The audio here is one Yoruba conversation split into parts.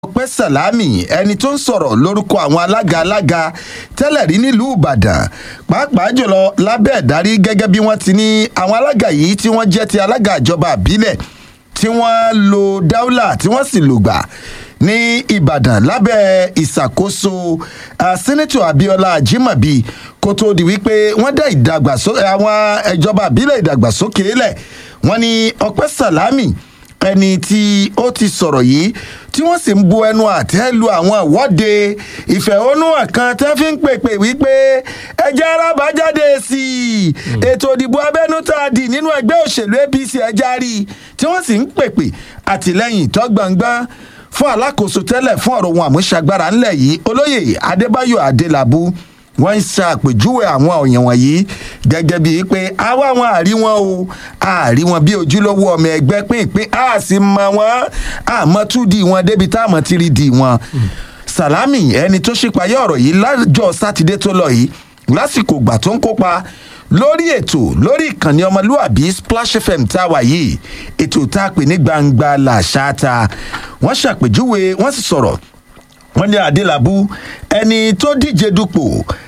ọpẹ́ sàlámì ẹni tó ń sọ̀rọ̀ lórúkọ àwọn alága alága tẹ́lẹ̀ rí nílùú ìbàdàn pàápàá jùlọ lábẹ́ ìdarí gẹ́gẹ́ bí wọ́n ti ní àwọn alága yìí tí wọ́n jẹ́ ti alága ìjọba àbílẹ̀ tí wọ́n lo dáúlà tí wọ́n sì lùgbà ní ìbàdàn lábẹ́ ìṣàkóso sẹ́nẹ́tọ̀ abiola ajimobi kó tó di wípé wọ́n dá ìdàgbàsókè àwọn ìjọba àbílẹ̀ ìdàgbàsókè lẹ̀ wọ́n ní ọpẹ́ sàlámì ẹni tí ó ti sọ̀rọ̀ yìí tí wọ́n sì ń bu ẹnu àtẹ́ lu àwọn ìwọ́de ìfẹ̀hónúhàn kan tẹ́ fi ń pèpè wípé ẹjẹ́ arábà jáde sí i ètò ìdìbò abẹ́nú tá a dì nínú ẹgbẹ́ òṣèlú apc ẹja rí i tí wọ́n sì ń pèpè àtìlẹ́yìn tó gbọ̀ngbọ́n fún alákòóso tẹ́lẹ̀ fún ọ̀rọ̀ ohun àmúṣagbára ńlẹ̀ yìí olóyè adébáyò adélábù wọ́n ń ṣàpèjúwe àwọn òyìn wọ̀nyí gẹ́gẹ́ bíi pé àwa wọn àrí wọn o àrí wọn bí ojúlówó ọmọ ẹgbẹ́ pínpín a sì mọ wọn àmọ́ tún di wọn débi táwọn ti rí di wọn. salami ẹni tó ṣípayá ọ̀rọ̀ yìí lájọ sátidé tó lọ yìí lásìkò ìgbà tó ń kópa lórí ètò lórí ìkànnì ọmọlúàbí splash fm tá a wà yìí ètò tá a pè ní gbangba làṣà ta wọ́n ṣàpèjúwe wọ́n sì sọ̀rọ̀ wọ́n ní adélábù ẹni tó díje dupò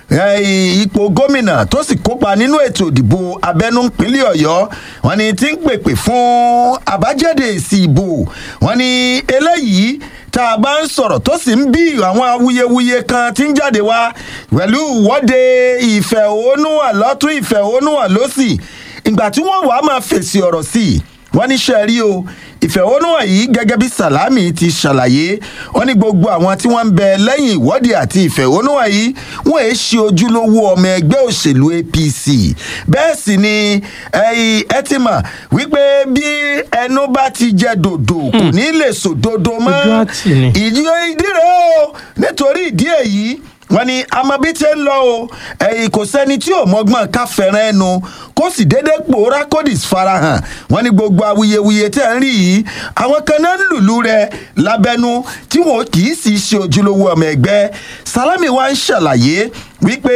ipò gómìnà tó sì kópa nínú ètò ìdìbò abẹ́nú ìpínlẹ̀ ọ̀yọ́ wọ́n ní tí ń pèpè fún àbájáde èsì ìbò wọ́n ní eléyìí tá a bá ń sọ̀rọ̀ tó sì ń bí àwọn awuyewuye kan tí ń jáde wá pẹ̀lú ìwọ́de ìfẹ̀hónúhàn lọ́tún ìfẹ̀hónúhàn lọ́sì ìgbà tí wọ́n wàá máa fèsì ọ̀rọ̀ sí i wọ́n ní sẹ́ẹ̀rí o ìfẹ̀hónúhàn yìí gẹ́gẹ́ bí salami ti ṣàlàyé wọ́n ní gbogbo àwọn tí wọ́n ń bẹ lẹ́yìn ìwọ́de àti ìfẹ̀hónúhàn yìí wọ́n èé ṣe ojúlówó ọmọ ẹgbẹ́ òṣèlú apc bẹ́ẹ̀ sì ni ẹ ti mọ̀ wípé bí ẹnu bá ti jẹ dòdò kò ní lè sòdodo mọ́ ìdí rẹ̀ o nítorí ìdí èyí wọn ni amabi tí ń lọ o ẹyìn kò sẹni tí ò mọgbọn ká fẹràn ẹnu kó sì déédéé pòórá kódìs farahàn wọn ni gbogbo awuyewuye tẹ ń rí yìí àwọn kan náà ń lùlù rẹ lábẹnú tí wọn kì í sì ṣe ojúlówó ọmọ ẹgbẹ salami wa ń ṣàlàyé wípé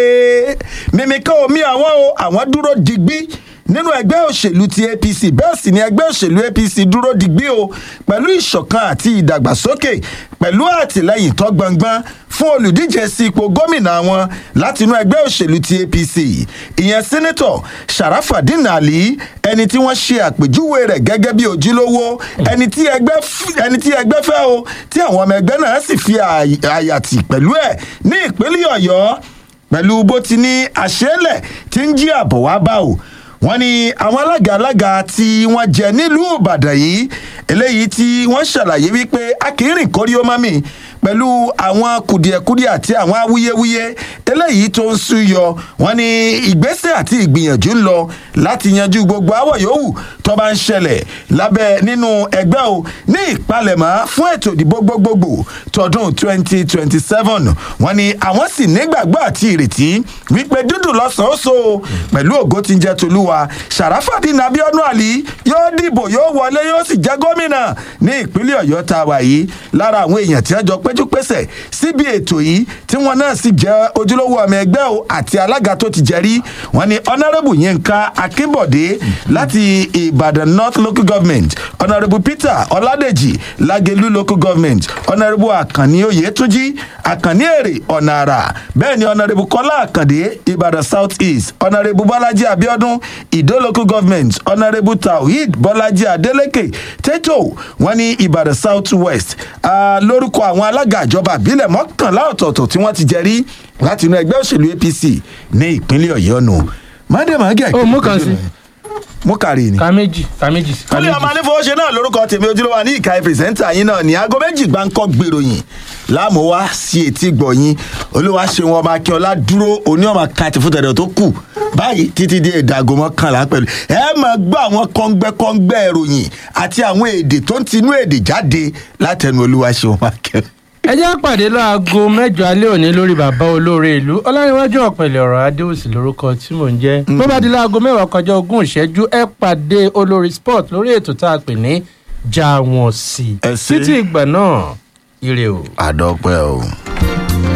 mímíkà omi àwọn o àwọn dúró digbí nínú ẹgbẹ́ òṣèlú ti apc bẹ́ẹ̀ sì ni ẹgbẹ́ òṣèlú apc dúró digbí o pẹ̀lú ìṣọ̀kan àti ìdàgbàsókè pẹ̀lú àtìlẹyìn tó gbọngbọ́n fún olùdíje sí ipò gómìnà wọn láti inú ẹgbẹ́ òṣèlú ti apc ìyẹn sẹ́nẹ́tọ̀ sharafadin ali ẹni tí wọ́n ṣe àpèjúwe rẹ̀ gẹ́gẹ́ bí ojúlówó ẹni tí ẹgbẹ́ fẹ́ o tí àwọn ọmọ ẹgbẹ́ náà sì fi àyàtì pẹ̀lú ẹ̀ ní ìpínlẹ̀ ọ̀yọ́ pẹ̀lú bó ti ní àṣẹ́lẹ̀ tí ń jí àbọ̀ wá bá o wọ́n ní àwọn alága alága tí wọ́n jẹ nílùú ìbàdàn yìí eléyìí tí wọ́n ṣàlàyé wípé akínrìn kórí ó mọ́mì pẹ̀lú àwọn kùdìẹ̀kudìẹ̀ àti àwọn awuyewuye eléyìí tó ń súyọ wọ́n ní ìgbésẹ̀ àti ìgbìyànjú ń lọ láti yanjú gbogbo àwọ̀ yòówù tó bá ń ṣẹlẹ̀ lábẹ́ nínú ẹgbẹ́ o ní ìpalẹ̀mọ́ fún ètò ìdìbò gbogbogbò tọdún twenty twenty seven wọ́n ní àwọn sì nígbàgbọ́ àti ìrètí wípé dúdú lọ́sàn-án so pẹ̀lú ògo tí ń jẹ́ tolúwa sàràfàdín abiodun ali yóò dìbò yóò wọlé yóò sì jẹ́ gómìnà ní ìpínlẹ̀ ọ̀yọ́ tá a wà yìí lára àwọn èèyàn tí wọ́n jọ péjú pésẹ̀ síbi ètò yìí tí wọ́n náà sì jẹ́ ojúlówó ọmọ ẹgbẹ́ o àti alága tó ti jẹ́rí wọ́n ní honourable yinka akínbọ̀dé láti ìbàdàn north local government honourable peter ọládèjì lágẹ̀lú local government honourable àkànní oyètúnjì àkànní èrè ọ̀nà àrà bẹ́ẹ̀ ni honourable kọ́lá àkàndé ìbàdàn south east honourable bọ́lájí abiodun ìdó local government honourable tawhid bọ́lájí adeleke tètò wọ́n ní ìbàdàn south west lórúkọ àwọn alága ìjọba àbílẹ̀ mọ́kànlá ọ̀tọ̀ọ̀tọ̀ tí wọ́n ti jẹ́rí láti inú ẹgbẹ́ òṣèlú apc ní ìpínlẹ̀ ọ̀yọ́ nù. mádèmá ó mú kan sí. mú kàrí ni. ká méjì ká méjì ká kúlẹ̀ ọmọ anífowóṣe náà lórúkọ tèmi ojúlówó ní ìka pírẹsẹ́ńtà yín náà ní aago méjì gbáǹkọ́ gbèròyìn láàmú wá sí etí gbọ̀yìn olúwa ṣeun ọmọ akínọlá dúró oní ọmọ kàtí fún tẹ̀dọ̀ tó kù báyìí títí di ìdàgò mọ́kànlá pẹ̀lú ẹ máa gbọ́ àwọn kọ́ngbẹ́kọ́ngbẹ́ ìròyìn àti àwọn èdè tó ń tinú èdè jáde látẹnu olúwa ṣeun ọmọ akínọlá ẹ jẹ́ pàdé láago mẹ́jọ alẹ́ òní lórí bàbá olóore ìlú ọlárẹ̀wájú ọ̀pẹ̀lẹ̀ ọ̀rọ̀ adéòsì lórúkọ tí mò ń jẹ́ bó bá di láago mẹ́wàá kọjá ogún ìṣẹ́jú ẹ pàdé olórí sport lórí ètò tá a pè ní já wọn sí Ẹ ṣé. títí ìgbà náà ire o. àdọ́pẹ́ o.